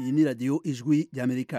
iyi ni radiyo ijwi ry'amerika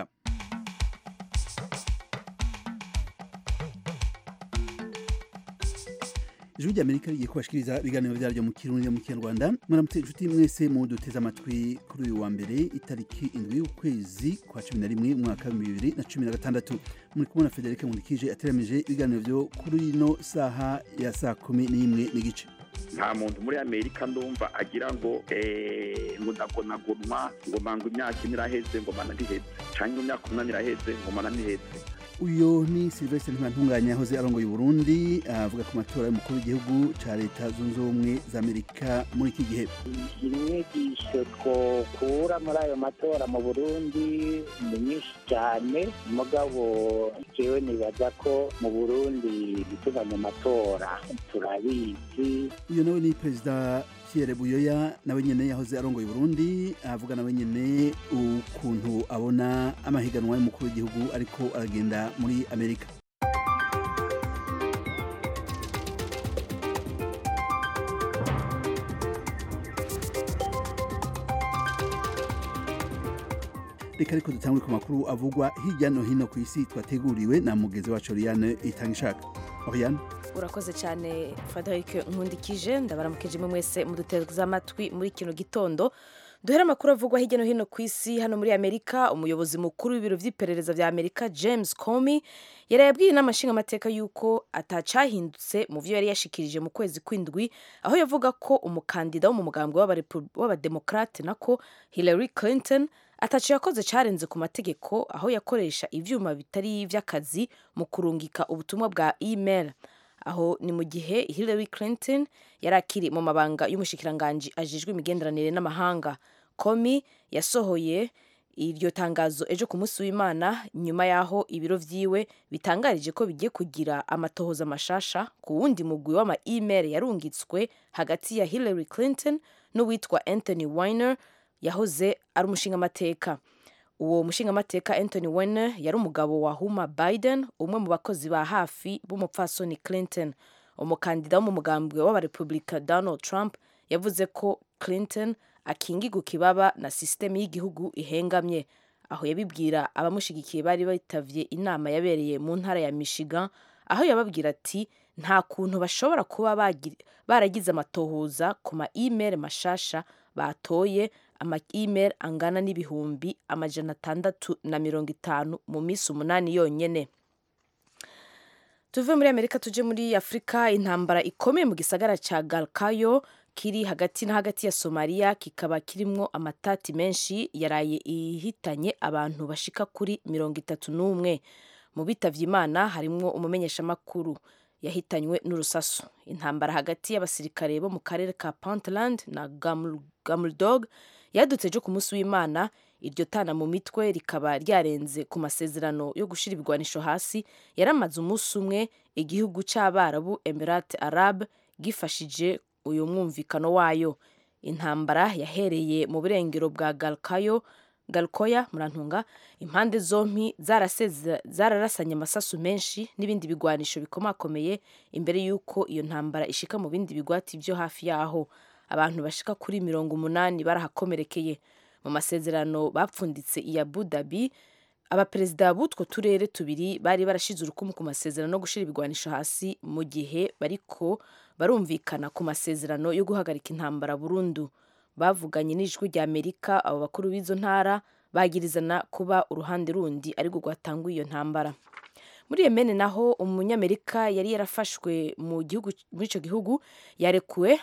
ijwi ry'amerika rigiye kubashikiriza ibiganiro byaryo mu kirundi no mu kinyarwanda mwaramutse inshuti mwese mu duteze amatwi kuri uyu wa mbere itariki indwi y'ukwezi kwa cumi na rimwe umwaka w'ibihumbi bibiri na cumi na gatandatu muri kumwe na federike nkundikije ateramije ibiganiro byo kuri ino saha ya saa kumi n'imwe n'igice nta muntu muri amerika ndumva agira ngo ngo ndagonagonwa ngo manga imyaka ine iraheze ngo mana ntiheze cyangwa imyaka umunani iraheze ngo mana ntiheze uyu ni silvestre ntibantunganya yahoze arongoye uburundi avuga ku matora y'umukuru w'igihugu cya leta zunze ubumwe za amerika muri iki gihe inyigisho twokura muri ayo matora mu burundi ni nyinshi cyane mugabo jewe nibaza ko mu burundi gutunganya amatora turabizi uyu nawe ni perezida Pierre Buyoya nawe nyene yahoze arongoye Burundi avuga nawe nyene ukuntu abona amahiganwa y'umukuru w'igihugu ariko aragenda muri Amerika reka ariko dutangure ku makuru avugwa hirya no hino ku isi twateguriwe na mugezi wacu Oriane Itangishaka Oriane urakoze cyane frederic nkundikije ndabaramukije imwe mwese muduteze amatwi muri kino gitondo duhere amakuru avugwa hirya no hino ku isi hano muri amerika umuyobozi mukuru w'ibiro by'iperereza bya amerika james comey yari yabwiye inama nshingamateka y'uko atacahindutse mu byo yari yashikirije mu kwezi kw'indwi aho yavuga ko umukandida wo mu mugambwe w'abademokarate nako hillary clinton atacu yakoze cyarenze ku mategeko aho yakoresha ibyuma bitari iby'akazi mu kurungika ubutumwa bwa email aho ni mu gihe Hillary Clinton yari akiri mu mabanga y'umushikiranganji ajejwe imigenderanire n'amahanga komi yasohoye iryo tangazo ejo ku munsi w'imana nyuma y'aho ibiro vyiwe bitangarije ko bigiye kugira amatohoza mashasha ku wundi mugwi w'ama email yarungitswe hagati ya Hillary Clinton n'uwitwa Anthony Weiner yahoze ari umushingamateka uwo mushingamateka Anthony Weiner yari umugabo wa Huma Biden umwe mu bakozi ba hafi b'umupfasoni Clinton umukandida wo mu mugambwe w'abarepublika Donald Trump yavuze ko Clinton akingirwa ikibaba na sisiteme y'igihugu ihengamye aho yabibwira abamushigikiye bari bitavye inama yabereye mu ntara ya Michigan aho yababwira ati nta kuntu bashobora kuba baragize amatohoza ku ma email mashasha batoye ama email angana n'ibihumbi amajana atandatu na mirongo itanu mu minsi umunani yonyene tuve muri amerika tuje muri afurika intambara ikomeye mu gisagara ca galkayo kiri hagati na hagati ya somaliya kikaba kirimwo amatati menshi yaraye ihitanye abantu bashika kuri mirongo itatu n'umwe mu bitavye imana harimwo umumenyeshamakuru yahitanywe n'urusasu intambara hagati y'abasirikare bo mu karere ka puntland na gamuldog yadutse ejo ku munsi w'imana iryo tana mu mitwe rikaba ryarenze ku masezerano yo gushira ibigwanisho hasi yaramaze umunsi umwe igihugu c'abarabu emirate arab gifashije uyu mwumvikano wayo intambara yahereye mu burengero bwa galkayo galkoya murantunga impande zompi zararasanye amasasu menshi n'ibindi bigwanisho bikomakomeye imbere y'uko iyo ntambara ishika mu bindi bigwati byo hafi yaho abantu bashika kuri mirongo umunani barahakomerekeye mu masezerano bapfunditse i Abu Dhabi abaperezida b'utwo turere tubiri bari barashize urukumu ku masezerano no gushira ibigwanisho hasi mu gihe bariko barumvikana ku masezerano yo guhagarika intambara burundu bavuganye n'ijwi rya Amerika abo bakuru b'izo ntara bagirizana kuba uruhande rundi ariko rwatanguye iyo ntambara muri Yemen naho umunyamerika yari yarafashwe mu gihugu muri ico gihugu yarekuwe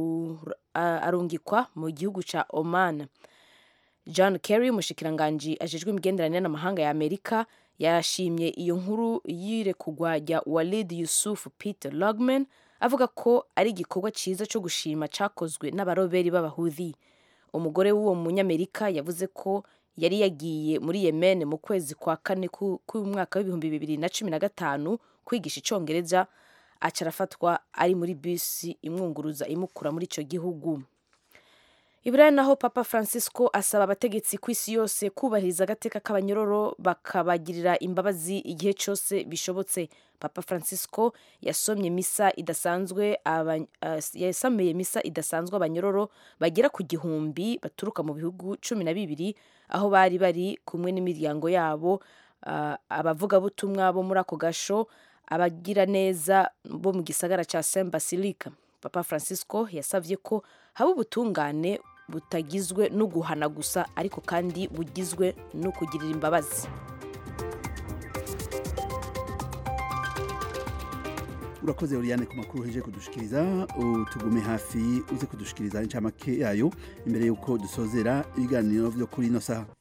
arungikwa mu gihugu ca Oman John Kerry umushikiranganji ajejwe imigenderanire n'amahanga ya Amerika yashimye iyo nkuru yirekugwa rya Walid Yusuf Peter Logman avuga ko ari igikorwa cyiza cyo gushima cyakozwe n'abaroberi b'abahudhi umugore w'uwo munyamerika yavuze ko yari yagiye muri Yemen mu kwezi kwa kane k'umwaka w'ibihumbi bibiri na cumi na gatanu kwigisha icongereza aca arafatwa ari muri bisi imwunguruza imukura muri icyo gihugu iburayi naho papa francisco asaba abategetsi ku isi yose kubahiriza agateka k'abanyororo bakabagirira imbabazi igihe cyose bishobotse papa francisco yasomye misa idasanzwe yasameye misa idasanzwe abanyororo bagera ku gihumbi baturuka mu bihugu cumi na bibiri aho bari bari kumwe n'imiryango yabo uh, abavugabutumwa bo muri ako gasho abagira neza bo mu gisagara ca Saint Basilica Papa Francisco yasavye ko haba ubutungane butagizwe no guhana gusa ariko kandi bugizwe no kugirira imbabazi urakoze Oriane ku makuru heje kudushikiriza tugume hafi uze kudushikiriza incamake yayo imbere yuko dusozera ibiganiro vyo kuri ino saha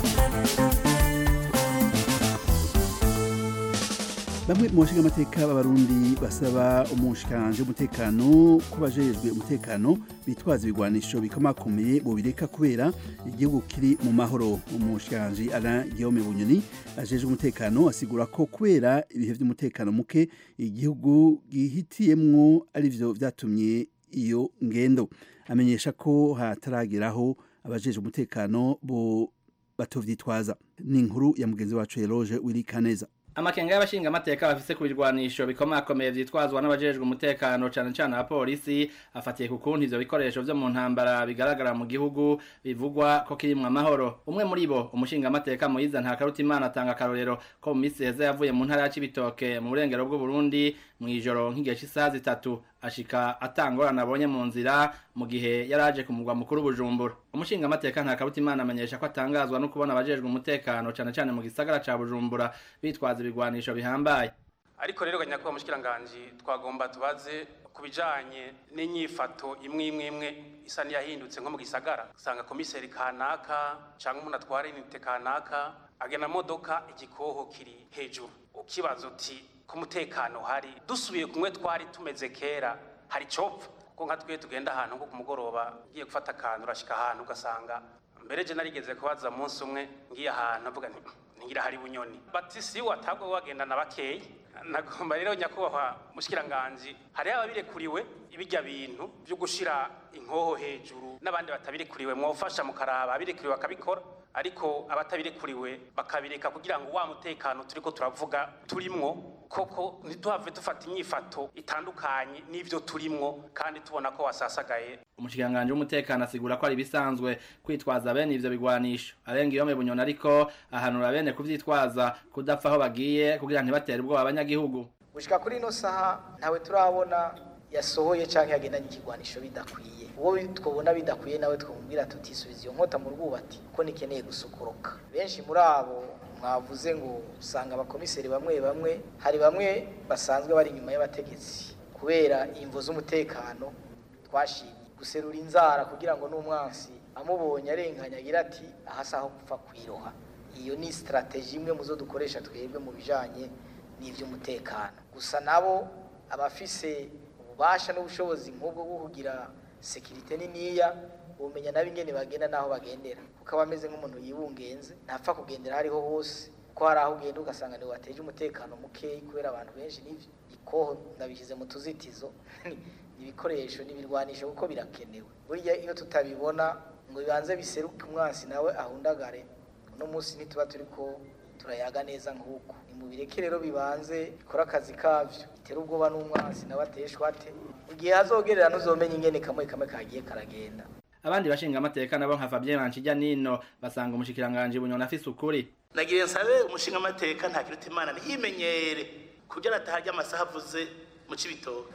bamwe mu bashinga amateka b'abarundi basaba umushikanje w'umutekano ko bajejwe umutekano bitwaza ibigwanisho bikomakomeye bobireka kubera igihugu kiri mu mahoro umushikanje Alain Guillaume Bunyoni ajejwe umutekano asigura ko kubera ibihe by'umutekano muke igihugu gihitiyemwo arivyo vyatumye iyo ngendo amenyesha ko hatarageraho abajejwe umutekano bo batovyitwaza ni inkuru ya mugenzi wacu Eloge Wirikaneza amakenga y'abashinga amateka bafise ku birwanisho bikomakomeye vyitwazwa n'abajejwe umutekano cane cane abapolisi afatiye ku kuntu ivyo bikoresho vyo mu ntambara bigaragara mu gihugu bivugwa ko kirimwo amahoro umwe muri bo umushinga amateka Moyiza Ntakarutimana atanga akarorero ko mu misi heza yavuye mu ntara ya Cibitoke mu burengero bw'u Burundi mw'ijoro nk'igihe c'isaha zitatu ashika atangorana abonye mu nzira mu gihe yaraje ku mugwa mukuru Bujumbura umushinga amateka Ntakarutimana amenyesha ko atangazwa no kubona abajejwe umutekano cane cane mu gisagara ca Bujumbura bitwaza ibigwanisho bihambaye ariko rero ganyakubahwa mushikiranganji twagomba tubaze ku bijanye n'inyifato imwe imwe imwe isa n'iyahindutse nko mu gisagara usanga komiseri kanaka canke umuntu atwara inite kanaka agena modoka igikoho kiri hejuru ukibaza uti ku mutekano hari dusubiye kumwe twari tumeze kera hari copfa kuko nka twe tugenda ahantu nko ku mugoroba ugiye gufata akantu urashika ahantu ugasanga mbere je narigeze kubaza umunsi umwe ngiye ahantu avuga nti ntigira hari bunyoni bati si watabwo wagendana bakeyi nagomba rero nyakubahwa mushikiranganji hariho ababirekuriwe ibijya bintu byo gushira inkoho hejuru n'abandi batabirekuriwe mwofasha mukaraba abirekuriwe bakabikora ariko abatabirekuriwe bakabireka kugira ngo wa mutekano turiko turavuga turimwo koko ntituhave dufata inyifato itandukanye n'ivyo turimwo kandi tubona ko wasasagaye umushikiranganji w'umutekano asigura ko ari bisanzwe kwitwaza bene ivyo bigwanisho arenga iyo bunyoni ariko ahanura bene kuvyitwaza kudapfa aho bagiye kugira ntibatere ubwoba abanyagihugu gushika kuri ino saha ntawe turabona yasohoye canke yagendanye ikigwanisho bidakwiye uwo twobona bidakwiye nawe twumvira tutisubiza iyo nkota mu rwubati ko nikeneye gusukoroka benshi muri abo mwavuze ngo usanga abakomiseri bamwe bamwe hari bamwe basanzwe bari inyuma y'abategetsi kubera imvo z'umutekano twashimye guserura inzara kugira ngo n'umwansi amubonye arenganya agira ati aha si aho gupfa kwiroha iyo ni sitarateji imwe mu zo dukoresha twebwe mu bijanye n'ivy'umutekano gusa nabo abafise ububasha n'ubushobozi nk'ubwo bwo kugira sekirite niniya bumenya nabo ingene bagenda n'aho bagendera kuko aba ameze nk'umuntu yibungenze ntapfa kugendera aho ariho hose ko hari aho ugenda ugasanga niwe wateje umutekano mukeyi kubera abantu benshi n'ivyo ikoho ndabishyize mu tuzitizo ibikoresho n'ibirwanisho kuko birakenewe burya iyo tutabibona ngo bibanze biseruke umwansi nawe ahundagare uno munsi ntituba turiko turayaga neza nk'uko nimubireke rero bibanze bikora akazi kavyo bitera ubwoba n'umwansi nawe ateshwa ate igihe hazogerera ntuzomenya ingene kamwe kamwe kagiye karagenda abandi bashinga amateka nabo nka Fabien Manchijya nino basanga umushikiranganje bunyona afise ukuri nagiye nsabe umushinga amateka nta kiruta imana ntiyimenyere kugira ataharya amasaha avuze mu cibitoke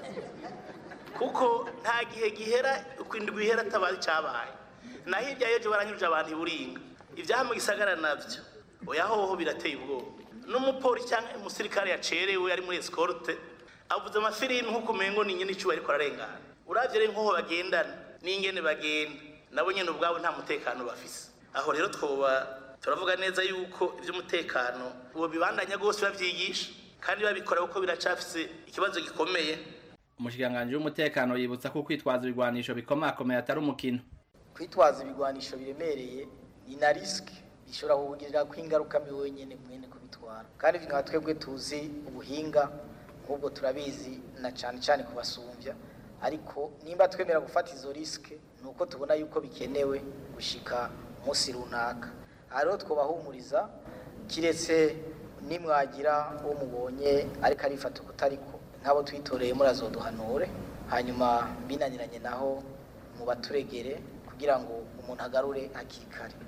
kuko nta gihe gihera ukwindwi ihera atabaye cabaye na hirya y'ejo baranyuruje abantu iburinga ivyaha mu gisagara navyo oya hoho birateye ubwoba n'umupolisi cyangwa umusirikare yacerewe ari muri escorte avuze amafilimi nk'uko umengo ni nyene icuba ariko ararengana uravye rero nk'aho bagendana n'ingene bagenda nabo nyene ubwabo nta mutekano bafise aho rero twoba turavuga neza yuko ivy'umutekano uwo bibandanya rwose bavyigisha kandi babikora kuko biracafise ikibazo gikomeye umushikiranganji w'umutekano yibutsa ko kwitwaza ibigwanisho bikomakomeye atari umukino kwitwaza ibigwanisho biremereye ni na risike bishobora kukugirira ko ingaruka mbi wenyine mwene kubitwara kandi nka twebwe tuzi ubuhinga nk'ubwo turabizi na cyane cyane kubasumbya ariko nimba twemera gufata izo risike ni uko tubona yuko bikenewe gushika umunsi runaka aha rero twubahumuriza kiretse nimwagira uwo mubonye ariko arifata ukutariko nk'abo twitoreye murazoduhanure hanyuma binaniranye naho mu baturegere kugira ngo umuntu agarure hakikare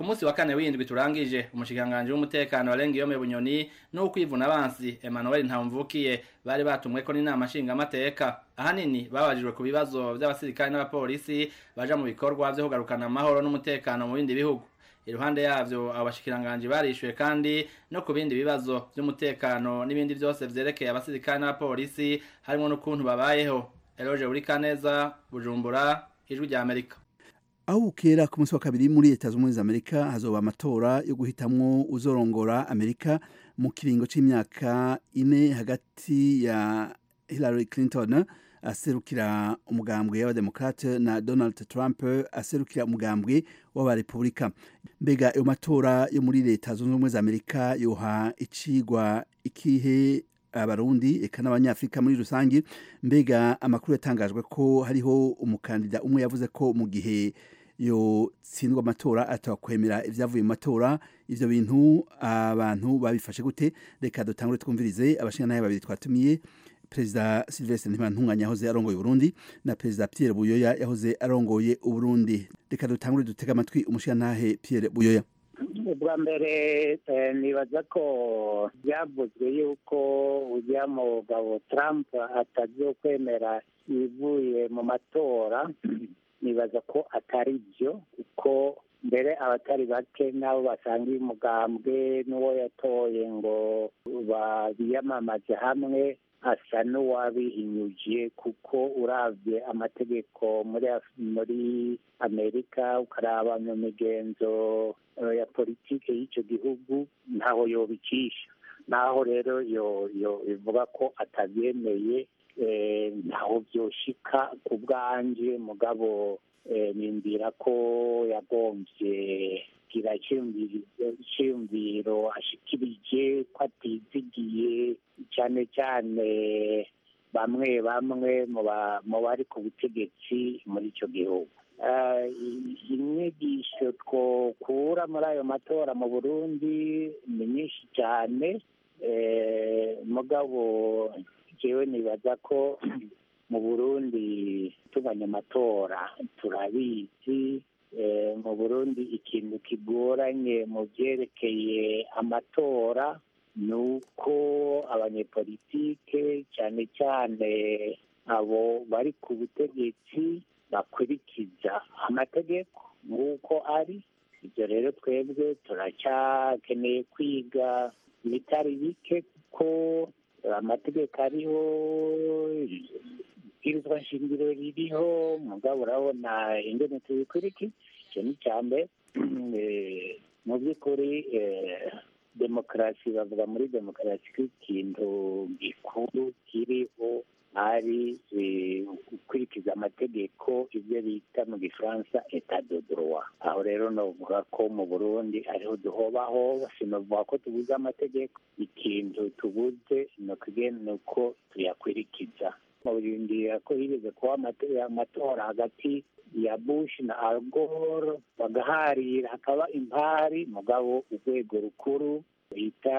ku munsi wa kane w'indwi turangije umushikiranganji w'umutekano warenga iyo bunyoni n'ukwivuna abansi Emmanuel Ntamvukiye bari batumweko n'inama nshingamateka ahanini babajijwe ku bibazo by'abasirikare n'abapolisi baja mu bikorwa vyo kugarukana amahoro n'umutekano mu bindi bihugu iruhande yavyo abashikiranganji barishuye kandi no ku bindi bibazo vy'umutekano n'ibindi vyose vyerekeye abasirikare n'abapolisi harimo n'ukuntu babayeho Eloge Burikaneza Bujumbura ijwi rya Amerika aho bukera ku munsi wa kabiri muri leta zunze ubumwe za amerika hazoba amatora yo guhitamwo uzorongora amerika mu kiringo c'imyaka ine hagati ya hillary clinton aserukira umugambwe y'abademokrate na donald trump aserukira umugambwe w'abarepubulika mbega ayo matora yo muri leta zunze ubumwe za amerika yoha icigwa ikihe abarundi eka n'abanyafrika muri rusange mbega amakuru yatangajwe ko hariho umukandida umwe yavuze ko mu gihe yotsindwa amatora atakwemera ibyavuye mu matora ivyo bintu abantu babifashe gute reka dutangure twumvirize abashingantahe babiri twatumiye perezida Sylvestre Ntibantunganya yahoze arongoye Burundi na perezida Pierre Buyoya yahoze arongoye Uburundi reka dutangure dutega amatwi umushingantahe Pierre Buyoya ubwa mbere nibaza ko byavuzwe yuko ujya mugabo Trump atazokwemera ibivuye mu matora nibaza ko atari byo kuko mbere abatari bake nabo basangiye umugambwe n'uwo yatoye ngo biyamamaze hamwe asa n'uwabihinyuje kuko urabye amategeko muri muri amerika ukaraba mu migenzo ya politiki y'icyo gihugu ntaho yobicisha naho rero ivuga ko atabyemeye ntaho byoshika ku bwanjye mugabo nimbwira ko yagombye kugira icyumviro ashikirije ko atizigiye cyane cyane bamwe bamwe mu bari ku butegetsi muri icyo gihugu inyigisho twokura muri ayo matora mu burundi ni nyinshi cyane mugabo jewe nibaza ko mu burundi tuganya amatora turabizi mu burundi ikintu kigoranye mu byerekeye amatora ni uko abanyepolitike cyane cyane abo bari ku butegetsi bakurikiza amategeko nk'uko ari ibyo rero twebwe turacyakeneye kwiga ibitari bike kuko amategeko ariho ibwirizwa nshingiro ririho mugabo urabona ingene tubikurikiza icyo ni icya mbere mu by'ukuri demokarasi bavuga muri demokarasi ko ikintu gikuru kiriho ari gukurikiza amategeko ibyo bita mu gifaransa eta de droit aho rero novuga ko mu burundi ariho duhobaho sinovuga ko tubuze amategeko ikintu tubuze ni uko tuyakwirikiza murindira ko higeze kuba amatora hagati ya bush na al gore bagaharira hakaba impari mugabo urwego rukuru bita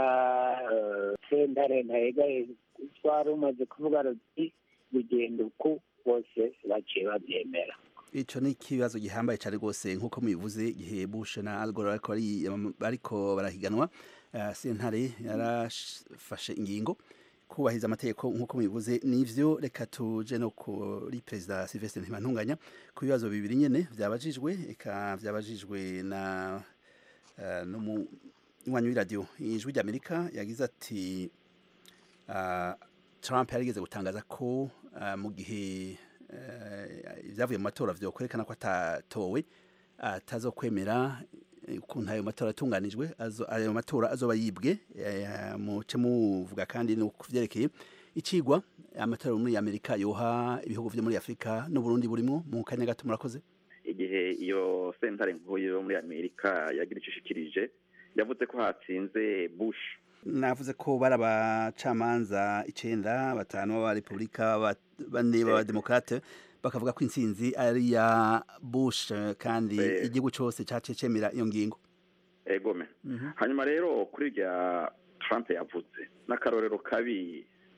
sentare ntayegaye twari umaze kuvuga ruti bigenda uku bose baciye babyemera ico ni ikibazo gihambaye cyane rwose nk'uko mubivuze igihe bush na al gore bariko barahiganwa sentare yarafashe ingingo kubahiriza amategeko nk'uko mubivuze nivyo reka tuje no kuri perezida Sylvestre Ntibantunganya ku bibazo bibiri nyene vyabajijwe eka vyabajijwe na uh, n'umunywanyi w'iradiyo ijwi ry'Amerika yagize ati uh, Trump yarigeze gutangaza ko uh, mu gihe ibyavuye mu matora vyokwerekana ko atatowe atazokwemera ukuntu ayo matora atunganijwe ayo matora azoba yibwe muce muvuga kandi ni ukuvyerekeye icigwa amatora muri amerika yoha ibihugu vyo muri afurika n'uburundi burimo mu kanya gato murakoze igihe iyo sentare nkuru yo muri amerika yagira ico ishikirije yavuze ko hatsinze bush navuze ko bari abacamanza icenda batanu b'abarepubulika bane b'abademokrate bakavuga ko intsinzi ari ya bush kandi igihugu cyose cyaciye cemera iyo ngingo egome hanyuma rero kuri rya trump yavuze n'akarorero kabi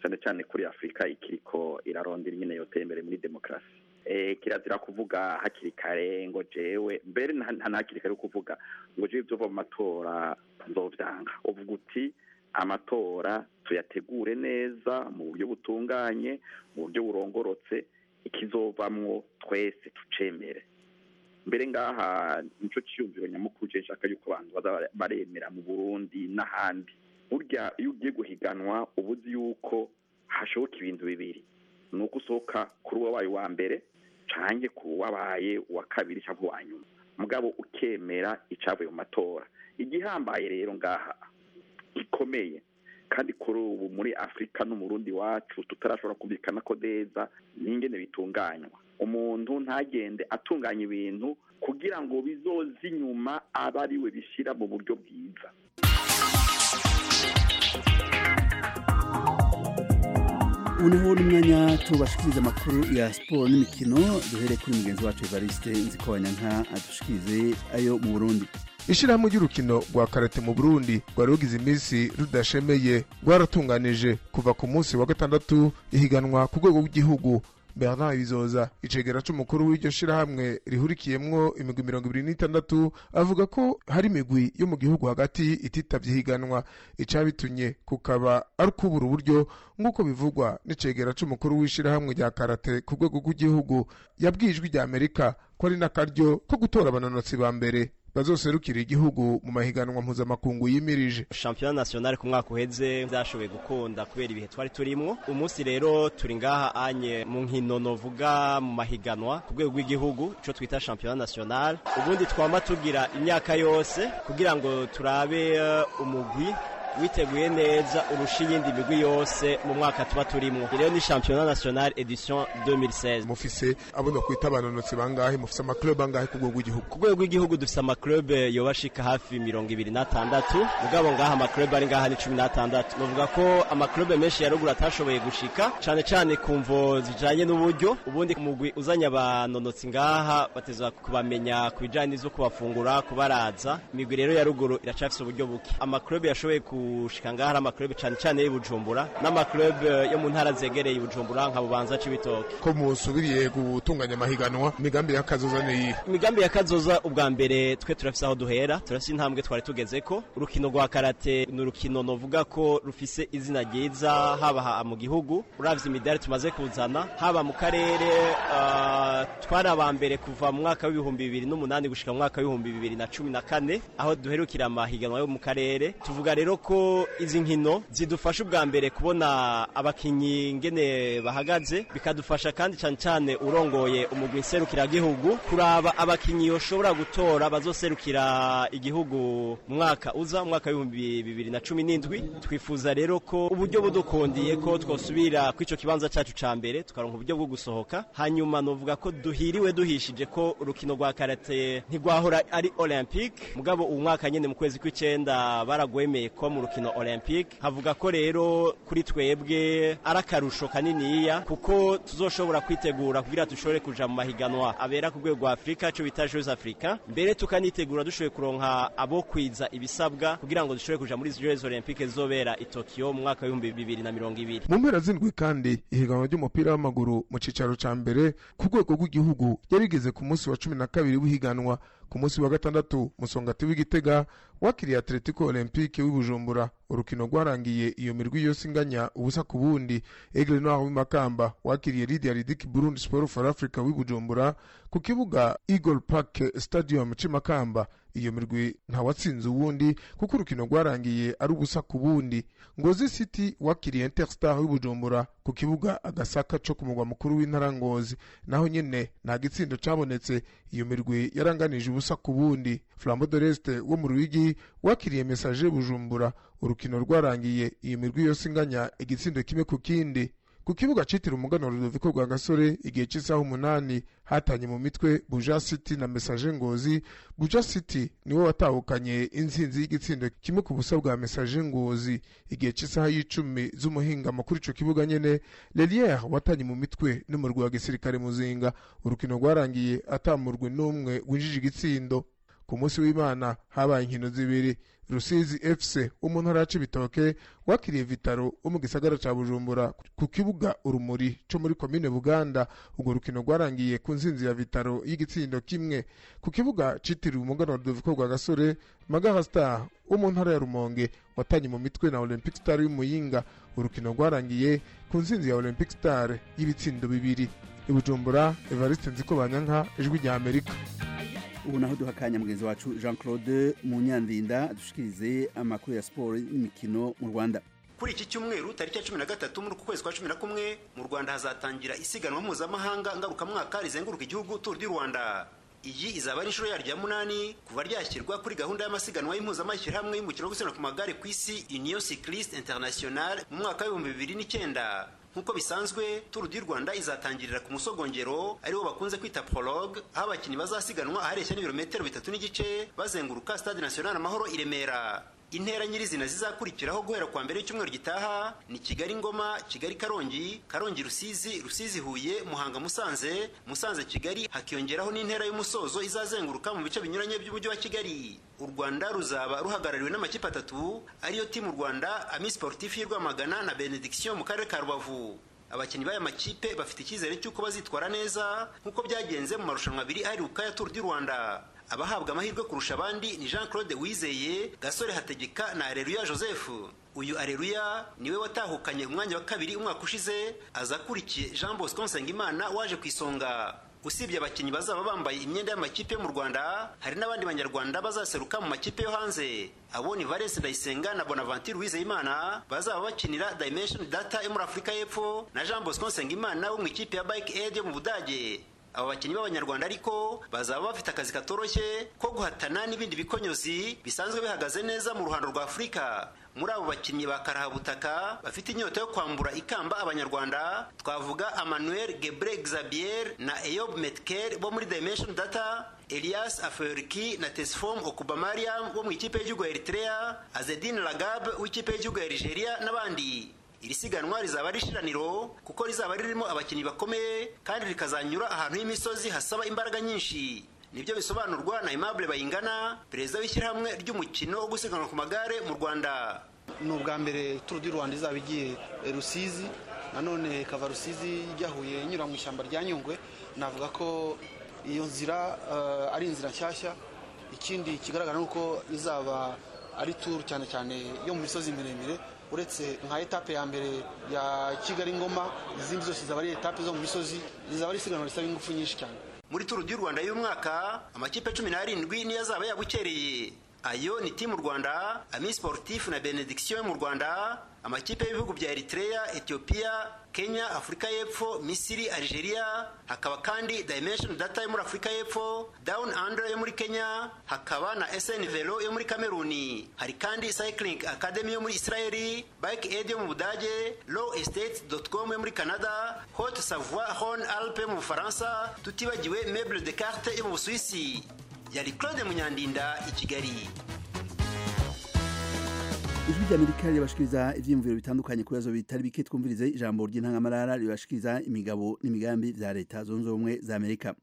cyane cyane kuri afurika ikiriko irarondera nyine yoteye imbere muri demokarasi eh, kirazira kuvuga hakiri kare ngo jewe mbere nta nta na hakiri kare kuvuga ngo jewe ibyo mu matora nzovyanga uvuga uti amatora tuyategure neza mu buryo butunganye mu buryo burongorotse ikizovamwo twese tucemere mbere ngaha nico ciyumviro nyamukuru je nshaka yuko abantu baza baremera mu burundi n'ahandi burya iyo ugiye guhiganwa uba uzi yuko hashoboka ibintu bibiri ni uko usohoka kuri uwabaye uwa mbere canke ku wabaye uwa kabiri cyangwa uwa nyuma mugabo ukemera icavuye mu matora igihambaye rero ngaha gikomeye kandi kuri ubu muri afurika no mu rundi wacu tutarashobora kumvikana ko neza n'ingene bitunganywa umuntu ntagende atunganya ibintu kugira ngo bizoze inyuma abe ari we bishyira mu buryo bwiza ubu niho n'umwanya tubashikiriza amakuru ya siporo n'imikino duhereye kuri mugenzi wacu evariste nzikobanyanka adushikirize ayo mu burundi ishyirahamwe ry'urukino rwa karate mu burundi rwari rugize iminsi rudashemeye rwaratunganije kuva ku munsi wa gatandatu ihiganwa ku rwego rw'igihugu bernard bizoza icegera c'umukuru w'iryo shirahamwe rihurikiyemwo imigwi mirongo ibiri n'itandatu avuga ko hari imigwi yo mu gihugu hagati ititavye ihiganwa icabitumye kukaba ari ukubura uburyo nk'uko bivugwa n'icegera c'umukuru w'ishirahamwe rya karate ku rwego rw'igihugu yabwiye ijwi rya amerika ko ari n'akaryo ko gutora abanonotsi ba mbere bazoserukira igihugu mu mahiganwa mpuzamakungu yimirije shampiyona nationale ku mwaka uheze byashoboye gukunda kubera ibihe twari turimwo umunsi rero turi ngaha anye mu nkino novuga mu mahiganwa ku rwego rw'igihugu ico twita shampiyona nationale ubundi twama tugira imyaka yose kugira ngo turabe uh, umugwi witeguye neza urusha iyindi migwi yose mu mwaka tuba turimwo rero ni shampiyona nationale edition 2016 mufise abona kwita abanonotsi bangahe mufise amaklub angahe ku rwego rw'igihugu ku rwego rw'igihugu dufise amaklub yobashika hafi mirongo ibiri n'atandatu mugabo ngaha amaklub ari ngaha ni cumi n'atandatu novuga ko amaklub menshi ya ruguru atashoboye gushika cane cane ku mvo zijanye n'uburyo ubundi umugwi uzanye abanonotsi ngaha bateza kubamenya ku bijanye n'ivyo kubafungura kubaraza imigwi rero ya ruguru iracafise uburyo buke amaklub yashoboye gushika ngaha ari amaklub cane cane y'Ibujumbura n'amaklub yo mu ntara zegereye Ibujumbura nka Bubanza c'ibitoke ko musubiriye gutunganya amahiganwa imigambi y'akazoza ni iyihe imigambi ya kazoza ubwa mbere twe turafise aho duhera turafise intambwe twari tugezeko urukino rwa karate ni urukino novuga ko rufise izina ryiza haba ha- mu gihugu uravye imidari tumaze kuzana haba mu karere uh, twari aba mbere kuva mu mwaka w'ibihumbi bibiri n'umunani gushika mu mwaka w'ibihumbi bibiri na cumi na kane aho duherukira amahiganwa yo mu karere tuvuga rero ko izi nkino zidufasha ubwa mbere kubona abakinyi ngene bahagaze bikadufasha kandi cyane cyane urongoye umugwi nserukiragihugu kuraba abakinyi yoshobora gutora bazoserukira igihugu mu mwaka uza mu mwaka w'ibihumbi bibiri na cumi n'indwi twifuza rero ko uburyo budukundiye ko twosubira ku ico kibanza cacu ca mbere tukaronka uburyo bwo gusohoka hanyuma novuga ko duhiriwe duhishije ko urukino rwa karate ntigwahora ari olympique mugabo uwu mwaka nyene mu kwezi kw'icenda baragwemeye ko mu rukino olympique havuga ko rero kuri twebwe ari akarusho kaniniya kuko tuzoshobora kwitegura kugira dushobore kuja mu mahiganwa abera ku rwego rwa afurika ico bita jeux africa mbere tukanitegura dushoboye kuronka abo kwiza ibisabwa kugira ngo dushobore kuja muri jeux olympique zizobera i tokyo mu mwaka w'ibihumbi bibiri na mirongo ibiri mu mpera z'indwi kandi ihiganwa ry'umupira w'amaguru mu cicaro ca mbere ku rwego rw'igihugu yarigeze ku munsi wa cumi na kabiri w'ihiganwa ku munsi wa gatandatu musongati w'igitega wakiriye atletico olympique w'ibujumbura urukino rwarangiye iyo mirwi yose inganya ubusa ku bundi aigle noir w'imakamba wakiriye lidia ridiki burundi sport for africa w'ibujumbura ku kibuga eagle park stadium c'imakamba iyo mirwi ntawatsinze uwundi kuko urukino rwarangiye ari ubusa ku bundi ngozi city wakiriye interstar w'ibujumbura ku kibuga agasaka co ku mugwa mukuru w'intara ngozi naho nyene nta gitsindo cabonetse iyo mirwi yaranganije ubusa ku bundi flambo de l'est wo mu ruyigi wakiriye message bujumbura urukino rwarangiye iyo mirwi yose inganya igitsindo kimwe ku kindi ku kibuga citiriwe umuganwa Rudoviko rwa gasore igihe cy'isaha umunani hatanye mu mitwe buja city na message ngozi buja city niwe watahukanye intsinzi y'igitsindo kimwe ku busa bwa message ngozi igihe cy'isaha y'icumi z'umuhingamo kuri ico kibuga nyene leliere watanye mu mitwe n'umurwi wa gisirikare muzinga urukino rwarangiye atamurwe n'umwe winjije igitsindo ku munsi w'imana habaye inkino zibiri rusizi fc wo mu ntara ya cibitoke wakiriye vitaro wo mu gisagara ca bujumbura ku kibuga urumuri co muri komine buganda urwo rukino rwarangiye ku nsinzi ya vitaro y'igitsindo kimwe ku kibuga citiriwe umuganwa rudoviko rwa gasore magara star wo mu ntara ya rumonge watanye mu mitwe na olympic star y'umuyinga urukino rwarangiye ku nsinzi ya olympic star y'ibitsindo bibiri i bujumbura evariste nziko banyanka ijwi rya amerika ubu naho duha akanya mugenzi wacu jean claude munyandinda dushikirize amakuru ya siporo n'imikino mu rwanda kuri iki cyumweru tariki ya cumi na gatatu muri uku kwezi kwa cumi na kumwe mu rwanda hazatangira isiganwa mpuzamahanga ngarukamwaka rizenguruka igihugu turu du rwanda iyi izaba ari inshuro yaryo ya munani kuva ryashyirwa kuri gahunda y'amasiganwa y'impuzamashyirahamwe y'umukino wo gusiganwa ku magare ku isi union cycliste international mu mwaka w'ibihumbi bibiri n'icyenda nk'uko bisanzwe turu du rwanda izatangirira ku musogongero ariwo bakunze kwita prologue aho abakinnyi bazasiganwa ahareshya n'ibirometero bitatu n'igice bazenguruka stade national amahoro i remera intera nyirizina zizakurikiraho guhera kwa mbere y'icyumweru gitaha ni kigali ngoma kigali karongi karongi rusizi rusizi huye muhanga musanze musanze kigali hakiyongeraho n'intera y'umusozo izazenguruka mu bice binyuranye by'umujyi wa kigali u rwanda ruzaba ruhagarariwe n'amakipe atatu ariyo timu rwanda ami sportif y'i rwamagana na benediction mu karere ka rubavu abakinnyi b'aya makipe bafite icyizere cy'uko bazitwara neza nk'uko byagenze mu marushanwa abiri aheruka ya tour du rwanda abahabwa amahirwe kurusha abandi ni jean claude wizeye gasore hategeka na areruya joseph uyu areruya niwe watahukanye umwanya wa kabiri umwaka ushize aza akurikiye jean bosco nsengimana waje ku isonga usibye abakinnyi bazaba bambaye imyenda y'amakipe yo mu rwanda hari n'abandi banyarwanda bazaseruka mu makipe yo hanze abo ni valence ndayisenga na bonaventure uwizeyimana bazaba bakinira dimension data yo muri afurika y'epfo na jean bosco nsengimana wo mu ikipe ya bike aid yo mu budage aba bakinnyi b'abanyarwanda ariko bazaba bafite akazi katoroshye ko guhatana n'ibindi bikonyozi bisanzwe bihagaze neza mu ruhando rwa afurika muri abo bakinnyi ba karahabutaka bafite inyota yo kwambura ikamba abanyarwanda twavuga emmanuel gebre xabier na eyob metker bo muri dimension data elias afeoriki na tesfom okubamariam bo mu ikipe y'igihugu ya eritrea azedin lagab w'ikipe y'igihugu ya nigeria n'abandi iri siganwa rizaba ari ishiraniro kuko rizaba ririmo abakinnyi bakomeye kandi rikazanyura ahantu h'imisozi hasaba imbaraga nyinshi nibyo bisobanurwa na Aimable Bayingana perezida w'ishyirahamwe ry'umukino wo gusiganwa ku magare mu Rwanda ni ubwa mbere turu du rwanda izaba igiye rusizi nanone ikava rusizi ijya huye inyura mu ishyamba rya nyungwe navuga ko iyo nzira ari inzira nshyashya ikindi kigaragara ni uko izaba ari turu cyane cyane yo mu misozi miremire uretse nka etape ya mbere ya kigali ngoma izindi zose zaba ari etape zo mu misozi zizaba ari isiganwa risaba ingufu nyinshi cyane muri turu du rwanda y'umwaka amakipe cumi n'arindwi niyo azaba yabukereye ayo ni timu rwanda ami sportif na benediction yo mu rwanda amakipe y'ibihugu bya eritrea ethiopia kenya afurika y'epfo misiri algeria hakaba kandi dimension data yo muri afurika y'epfo down under yo muri kenya hakaba na sn velo yo muri kameruni hari kandi cycling academy yo muri israeli bike aid yo mu budage low estate com yo muri canada haute savoie hon alpe yo mu bufaransa tutibagiwe meuble de carte yo mu busuwisi yari claude munyandinda i kigali ijwi ry'amerika ribashikiriza ivyiyumviro bitandukanye ku bibazo bitari bike twumvirize ijambo ry'intangamarara ribashikiriza imigabo n'imigambi vya leta zunze ubumwe za amerika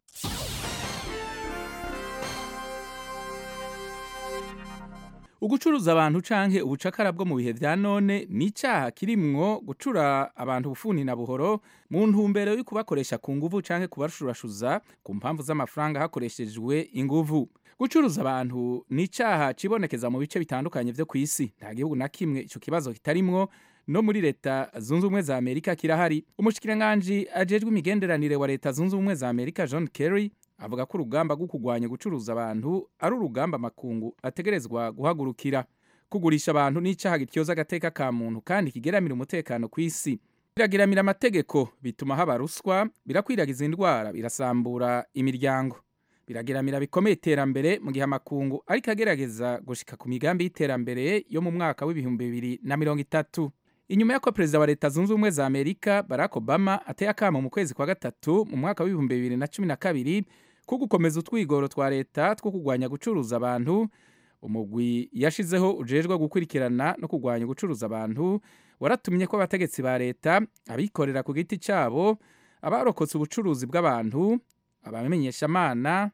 ugucuruza abantu canke ubucakara bwo mu bihe vya none ni icaha kirimwo gucura abantu bufuni na buhoro mu ntumbero yo kubakoresha ku nguvu canke kubashurashuza ku mpamvu z'amafaranga hakoreshejwe inguvu gucuruza abantu ni icaha cibonekeza mu bice bitandukanye vyo kw'isi nta gihugu na kimwe ico kibazo kitarimwo no muri leta zunze ubumwe za amerika kirahari umushikiranganji ajejwe imigenderanire wa leta zunze ubumwe za amerika john kerry avuga ko urugamba rwo kurwanya gucuruza abantu ari urugamba amakungu ategerezwa guhagurukira kugurisha abantu n'icaha gityoza agateka ka muntu kandi kigeramira umutekano ku isi birageramira amategeko bituma haba ruswa birakwiragiza indwara birasambura imiryango birageramira bikomeye iterambere mu gihe amakungu ariko agerageza gushika ku migambi y'iterambere yo mu mwaka w'ibihumbi bibiri na mirongo itatu inyuma y'uko perezida wa leta zunze ubumwe za amerika barack obama ateye akamo mu kwezi kwa gatatu mu mwaka w'ibihumbi bibiri na cumi na kabiri ko gukomeza utwigoro twa leta two kurwanya gucuruza abantu umugwi yashizeho ujejwe gukurikirana no kurwanya gucuruza abantu waratumye ko abategetsi ba leta abikorera ku giti cyabo abarokotse ubucuruzi bw'abantu abamenyeshamana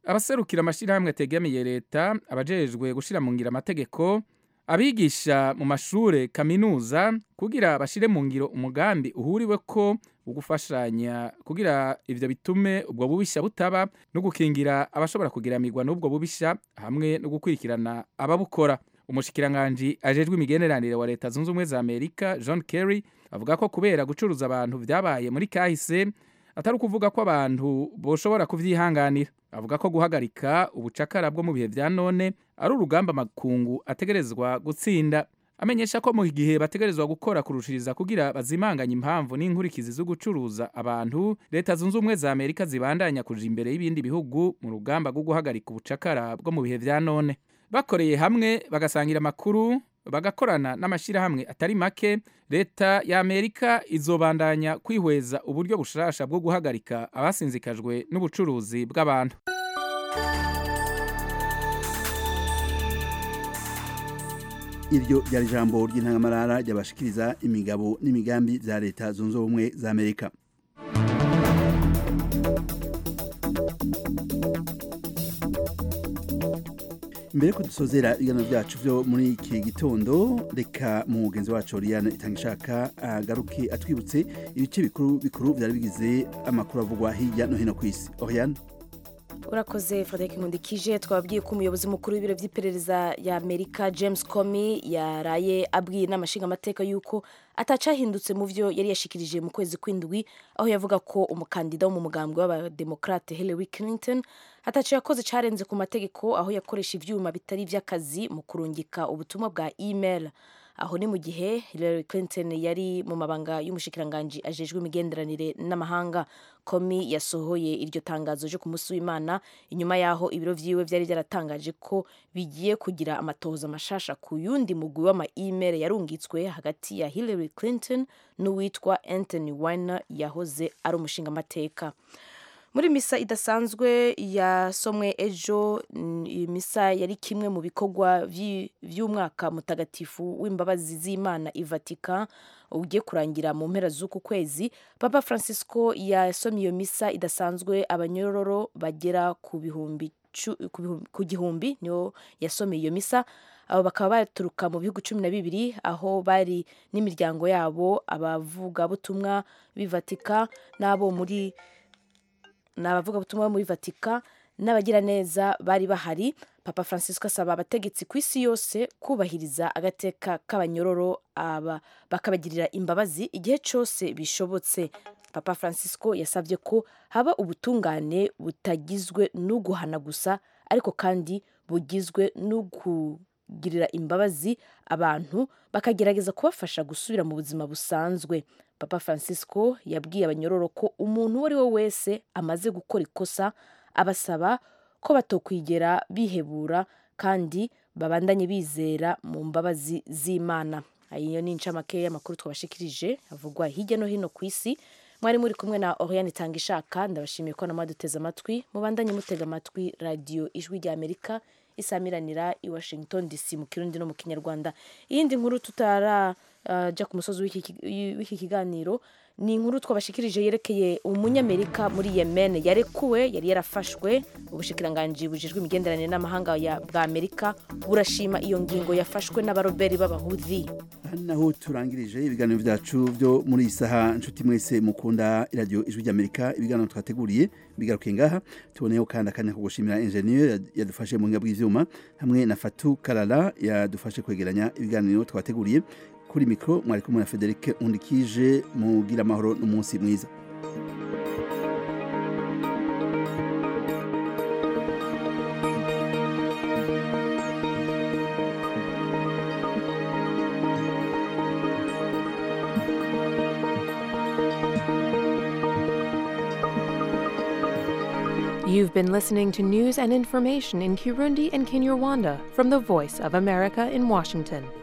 abaserukira amashyirahamwe ategamiye leta abajejwe gushyira mu ngiro amategeko abigisha mu mashure kaminuza kugira bashire mu ngiro umugambi uhuriwe ko ugufashanya kugira ivyo bitume ubwo bubisha butaba no gukingira abashobora kugiramirwa n'ubwo bubisha hamwe no gukurikirana ababukora umushikiranganji ajejwe imigenderanire wa leta zunze ubumwe za amerika john kerry avuga ko kubera gucuruza abantu vyabaye muri kahise atari ukuvuga ko abantu boshobora kuvyihanganira avuga ko guhagarika ubucakara bwo mu bihe vya none ari urugamba makungu ategerezwa gutsinda amenyesha ko mu gihe bategerezwa gukora kurushiriza kugira bazimanganye impamvu n'inkurikizi zo gucuruza abantu leta zunze ubumwe za amerika zibandanya kuja imbere y'ibindi bihugu mu rugamba rwo guhagarika ubucakara bwo mu bihe vya none bakoreye hamwe bagasangira amakuru bagakorana n'amashyirahamwe atari make leta ya amerika izobandanya kwihweza uburyo bushasha bwo guhagarika abasinzikajwe n'ubucuruzi bw'abantu iryo ryari ijambo ry'intangamarara ryabashikiriza imigabo n'imigambi za leta zunze ubumwe za amerika mbere ko dusozera ibiganiro byacu byo muri iki gitondo reka mu mugenzi wacu Oriane itanga ishaka agaruke atwibutse ibice bikuru bikuru byari bigize amakuru avugwa hirya no hino ku isi Oriane urakoze frederic nkundikije twababwiye ko umuyobozi mukuru w'ibiro by'iperereza ya amerika james comey yaraye abwiye inama nshingamateka y'uko atacahindutse mu byo yari yashikirije mu kwezi kw'indwi aho yavuga ko umukandida wo mu mugambwe w'abademokrate hillary clinton ataco yakoze carenze ku mategeko aho yakoresha ivyuma bitari ivy'akazi mu kurungika ubutumwa bwa email aho ni mu gihe Hillary Clinton yari mu mabanga y'umushikiranganji ajejwe imigenderanire n'amahanga komi yasohoye iryo tangazo ryo ku munsi w'imana inyuma yaho ibiro vyiwe vyari byaratangaje ko bigiye kugira amatohoza mashasha ku yundi mugwi w'ama email yarungitswe hagati ya Hillary Clinton n'uwitwa Anthony Weiner yahoze ari umushingamateka muri misa idasanzwe yasomwe ejo misa yari kimwe mu bikorwa vy'umwaka mutagatifu w'imbabazi z'imana i Vatican ugiye kurangira mu mpera z'uku kwezi papa francisco yasomye iyo misa idasanzwe abanyororo bagera ku bihumbi ku gihumbi niyo yasomeye iyo misa abo bakaba baturuka mu bihugu cumi na bibiri aho bari n'imiryango yabo abavugabutumwa b'i Vatican n'abo muri ni abavugabutumwa muri vatika n'abagiraneza bari bahari papa francisco asaba abategetsi ku isi yose kubahiriza agateka k'abanyororo aba bakabagirira imbabazi igihe cyose bishobotse papa francisco yasabye ko haba ubutungane butagizwe n'uguhana gusa ariko kandi bugizwe n'ukugirira imbabazi abantu bakagerageza kubafasha gusubira mu buzima busanzwe papa francisco yabwiye abanyororo ko umuntu uwo ari we wese amaze gukora ikosa abasaba ko batokwigera bihebura kandi babandanye bizera mu mbabazi z'imana iyo ni incamake y'amakuru twabashikirije avugwa hirya no hino ku isi mwari muri kumwe na oriane itanga ishaka ndabashimiye ko namwe duteze amatwi mubandanye mutega amatwi radiyo ijwi rya amerika isamiranira i washington dc mu kirundi no mu kinyarwanda iyindi nkuru tutara jya ku musozi w'iki kiganiro ni inkuru twabashikirije yerekeye umunyamerika muri yemen yarekuwe yari yarafashwe ubushikiranganji bujejwe imigenderanire n'amahanga bwa amerika burashima iyo ngingo yafashwe n'abaroberi b'abahudhi naho turangirije ibiganiro byacu byo muri iyi saha nshuti mwese mukunda iradiyo ijwi ry'amerika ibiganiro twateguriye bigaruke ngaha tuboneyeho kandi akanya ko gushimira enjeniyeri yadufashe mu buhinga bw'ibyuma hamwe na fatu karara yadufashe kwegeranya ibiganiro twateguriye kuri mikoro mwari kumwe na federic undikije mugira amahoro n'umunsi mwiza You've been listening to news and information in Kirundi and Kinyarwanda from the Voice of America in Washington.